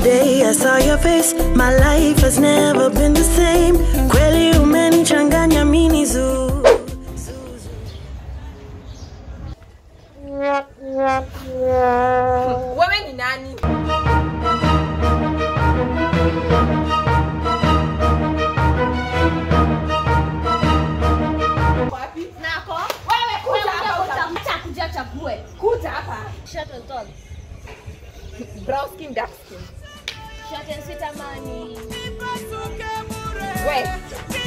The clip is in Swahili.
day I saw your face, my life has never been the same. Kweli umenichanganya mini zoo. wewe ni nani wapi Nako. wewe kuja Wewe hapa kuja uta- utakuja chague. kuja hapa Short and tall. brown skin dark skin Short and sweet amani. we